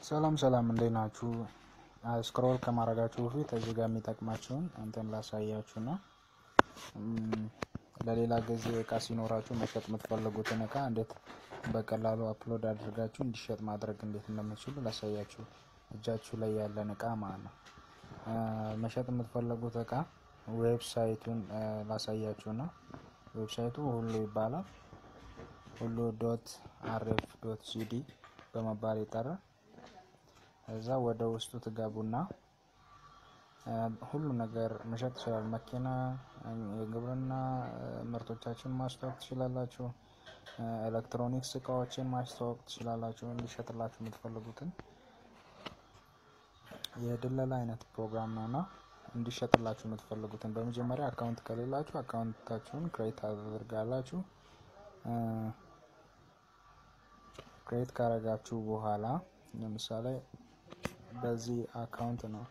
ሰላም ሰላም እንዴት ናችሁ? ስክሮል ከማድረጋችሁ በፊት እዚህ ጋር የሚጠቅማችሁን እንትን ላሳያችሁ ና ለሌላ ጊዜ እቃ ሲኖራችሁ መሸጥ የምትፈልጉትን እቃ እንዴት በቀላሉ አፕሎድ አድርጋችሁ እንዲሸጥ ማድረግ እንዴት እንደምትችሉ ላሳያችሁ። እጃችሁ ላይ ያለን እቃ ማለት ነው። መሸጥ የምትፈልጉት እቃ ዌብሳይቱን ላሳያችሁ ና ዌብሳይቱ ሁሉ ይባላል። ሁሉ ዶት አርኤፍ ዶት ጂዲ በመባል ይጠራል። እዛ ወደ ውስጡ ትገቡና ሁሉ ነገር መሸጥ ትችላል። መኪና፣ የግብርና ምርቶቻችን ማስተዋወቅ ትችላላችሁ። ኤሌክትሮኒክስ እቃዎችን ማስተዋወቅ ትችላላችሁ። እንዲሸጥላችሁ የምትፈልጉትን የድለላ አይነት ፕሮግራም ነው እና እንዲሸጥላችሁ የምትፈልጉትን በመጀመሪያ አካውንት ከሌላችሁ አካውንታችሁን ክሬት ታደርጋላችሁ። ክሬት ካረጋችሁ በኋላ ለምሳሌ በዚህ አካውንት ነው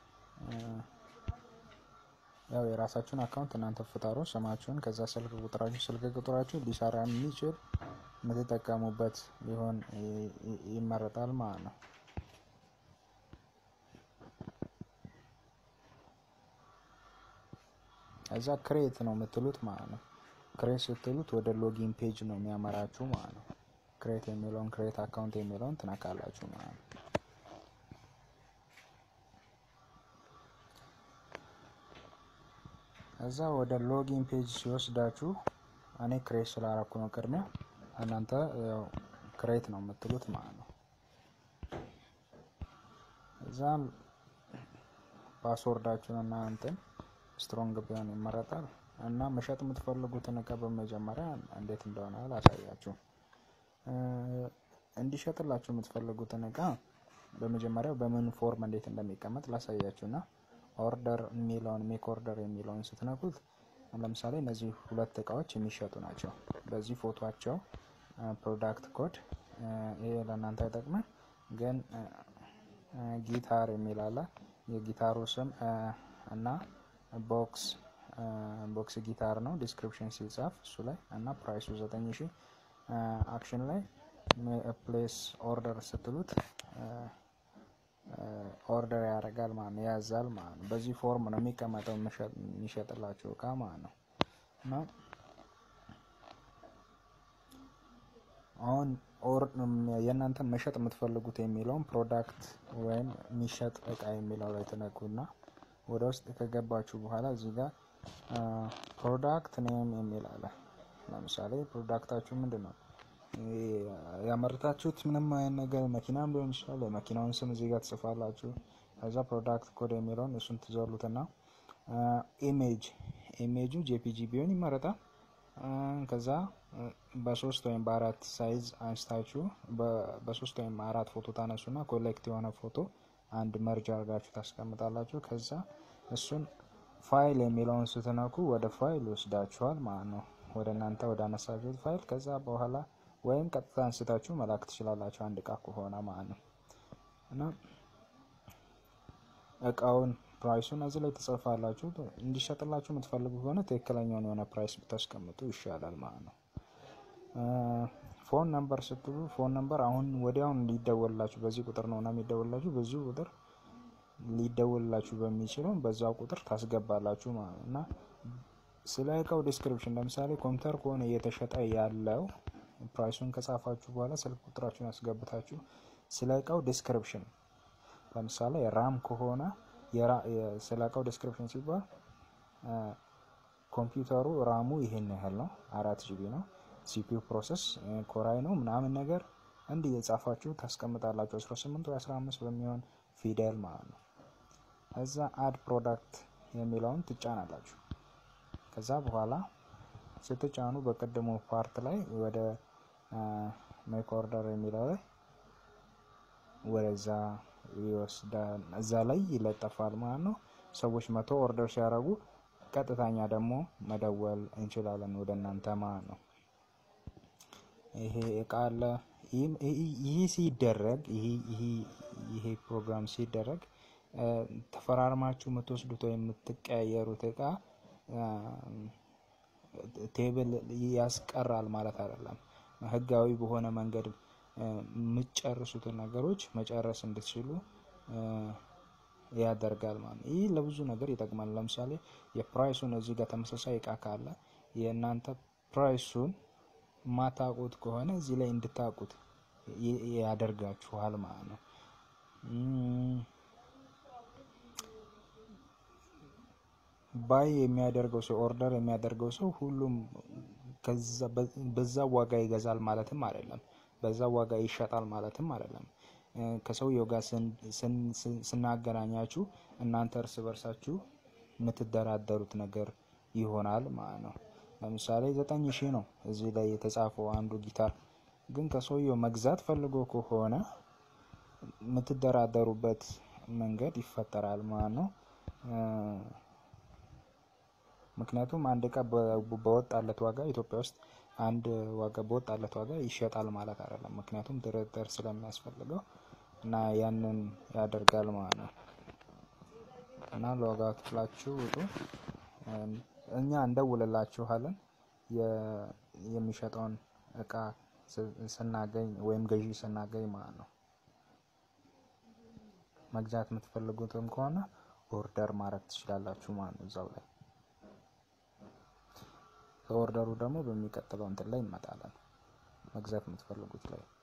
ያው የራሳችሁን አካውንት እናንተ ፍጠሩ። ስማችሁን፣ ከዛ ስልክ ቁጥራችሁ ስልክ ቁጥራችሁ ሊሰራ የሚችል የምትጠቀሙበት ሊሆን ይመረጣል ማለት ነው። እዛ ክሬት ነው የምትሉት ማለት ነው። ክሬት ስትሉት ወደ ሎጊን ፔጅ ነው የሚያመራችሁ ማለት ነው። ክሬት የሚለውን ክሬት አካውንት የሚለውን ትነካላችሁ ማለት ነው። እዛ ወደ ሎጊን ፔጅ ሲወስዳችሁ እኔ ክሬት ስላረኩ ነው ቅድሚያ፣ እናንተ ያው ክሬት ነው የምትሉት ማለት ነው። እዛ ፓስወርዳችሁን እና እንትን ስትሮንግ ቢሆን ይመረጣል። እና መሸጥ የምትፈልጉትን እቃ በመጀመሪያ እንዴት እንደሆነ ላሳያችሁ። እንዲሸጥላችሁ የምትፈልጉትን እቃ በመጀመሪያው በምን ፎርም እንዴት እንደሚቀመጥ ላሳያችሁ እና ኦርደር የሚለውን ሜክ ኦርደር የሚለውን ስትነኩት ለምሳሌ እነዚህ ሁለት እቃዎች የሚሸጡ ናቸው። በዚህ ፎቶቸው ፕሮዳክት ኮድ ይሄ ለእናንተ አይጠቅምም፣ ግን ጊታር የሚል አለ የጊታሩ ስም እና ቦክስ ቦክስ ጊታር ነው። ዲስክሪፕሽን ሲጻፍ እሱ ላይ እና ፕራይሱ ዘጠኝ ሺ አክሽን ላይ ፕሌስ ኦርደር ስትሉት ኦርደር ያደርጋል ማለት ነው፣ ያዛል ማለት ነው። በዚህ ፎርም ነው የሚቀመጠው የሚሸጥላችሁ እቃ ማለት ነው። እና አሁን የእናንተን መሸጥ የምትፈልጉት የሚለውን ፕሮዳክት ወይም የሚሸጥ እቃ የሚለው ላይ ትነኩና ወደ ውስጥ ከገባችሁ በኋላ እዚህ ጋር ፕሮዳክት ኔም የሚል አለ። ለምሳሌ ፕሮዳክታችሁ ምንድን ነው ያመረታችሁት? ምንም አይነት ነገር መኪናም ሊሆን ይችላል። የመኪናውን ስም እዚህ ጋር ትጽፋላችሁ። ከዛ ፕሮዳክት ኮድ የሚለውን እሱን ትዘሉትና ኢሜጅ ኢሜጁ ጄፒጂ ቢሆን ይመረጣል። ከዛ በሶስት ወይም በአራት ሳይዝ አንስታችሁ በሶስት ወይም አራት ፎቶ ታነሱና ኮሌክት የሆነ ፎቶ አንድ መርጃ አድርጋችሁ ታስቀምጣላችሁ። ከዛ እሱን ፋይል የሚለውን ስትነኩ ወደ ፋይል ይወስዳችኋል ማለት ነው፣ ወደ እናንተ ወደ አነሳችሁት ፋይል። ከዛ በኋላ ወይም ቀጥታ አንስታችሁ መላክ ትችላላችሁ፣ አንድ እቃ ከሆነ ማለት ነው። እና እቃውን ፕራይሱን እዚህ ላይ ትጽፋላችሁ። እንዲሸጥላችሁ የምትፈልጉ ከሆነ ትክክለኛውን የሆነ ፕራይስ ብታስቀምጡ ይሻላል ማለት ነው። ፎን ነምበር ስትሉ ፎን ነምበር አሁን ወዲያውን ሊደወልላችሁ በዚህ ቁጥር ነው እና የሚደወልላችሁ በዚሁ ቁጥር ሊደወልላችሁ በሚችለው በዛው ቁጥር ታስገባላችሁ ማለት ነው። እና ስለ እቃው ዲስክሪፕሽን ለምሳሌ ኮምፒውተር ከሆነ እየተሸጠ ያለው ፕራይሱን ከጻፋችሁ በኋላ ስልክ ቁጥራችሁን ያስገብታችሁ ስለ እቃው ዲስክሪፕሽን ለምሳሌ ራም ከሆነ ስለ እቃው ዲስክሪፕሽን ሲባል ኮምፒውተሩ ራሙ ይሄን ያህል ነው፣ አራት ጂቢ ነው ሲፒዩ ፕሮሰስ ኮራይ ነው ምናምን ነገር እንዲህ የጻፋችሁ ታስቀምጣላችሁ። 18 ወይ 15 በሚሆን ፊደል ማለት ነው። እዛ አድ ፕሮዳክት የሚለውን ትጫናላችሁ። ከዛ በኋላ ስትጫኑ በቅድሞ ፓርት ላይ ወደ ሜክ ኦርደር የሚለው ላይ ወደዛ ይወስዳል። እዛ ላይ ይለጠፋል ማለት ነው። ሰዎች መቶ ኦርደር ሲያደርጉ ቀጥታኛ ደግሞ መደወል እንችላለን ወደ እናንተ ማለት ነው። ይሄ እቃ አለ። ይህ ሲደረግ ይሄ ፕሮግራም ሲደረግ ተፈራርማችሁ የምትወስዱት ወይም የምትቀያየሩት እቃ ቴብል ያስቀራል ማለት አይደለም። ህጋዊ በሆነ መንገድ የምትጨርሱትን ነገሮች መጨረስ እንድትችሉ ያደርጋል ማለት ነው። ይህ ለብዙ ነገር ይጠቅማል። ለምሳሌ የፕራይሱን እዚህ ጋር ተመሳሳይ እቃ ካለ የእናንተ ፕራይሱን ማታውቁት ከሆነ እዚህ ላይ እንድታውቁት ያደርጋችኋል ማለት ነው። ባይ የሚያደርገው ሰው ኦርደር የሚያደርገው ሰው ሁሉም በዛ ዋጋ ይገዛል ማለትም አይደለም። በዛ ዋጋ ይሸጣል ማለትም አይደለም። ከሰውየው ጋር ስናገናኛችሁ እናንተ እርስ በርሳችሁ የምትደራደሩት ነገር ይሆናል ማለት ነው። ለምሳሌ ዘጠኝ ሺህ ነው እዚህ ላይ የተጻፈው አንዱ ጊታር ግን ከሰውየው መግዛት ፈልጎ ከሆነ የምትደራደሩበት መንገድ ይፈጠራል ማለት ነው። ምክንያቱም አንድ እቃ በወጣለት ዋጋ ኢትዮጵያ ውስጥ አንድ ዋጋ በወጣለት ዋጋ ይሸጣል ማለት አይደለም። ምክንያቱም ድርድር ስለሚያስፈልገው እና ያንን ያደርጋል ማለት ነው። እና ለዋጋ ክፍላችሁ ውጡ፣ እኛ እንደውልላችኋለን የሚሸጠውን እቃ ስናገኝ ወይም ገዢ ስናገኝ ማለት ነው። መግዛት የምትፈልጉትም ከሆነ ኦርደር ማድረግ ትችላላችሁ ማለት ነው እዛው ላይ ከኦርደሩ ደግሞ በሚቀጥለው እንትን ላይ እንመጣለን። መግዛት የምትፈልጉት ላይ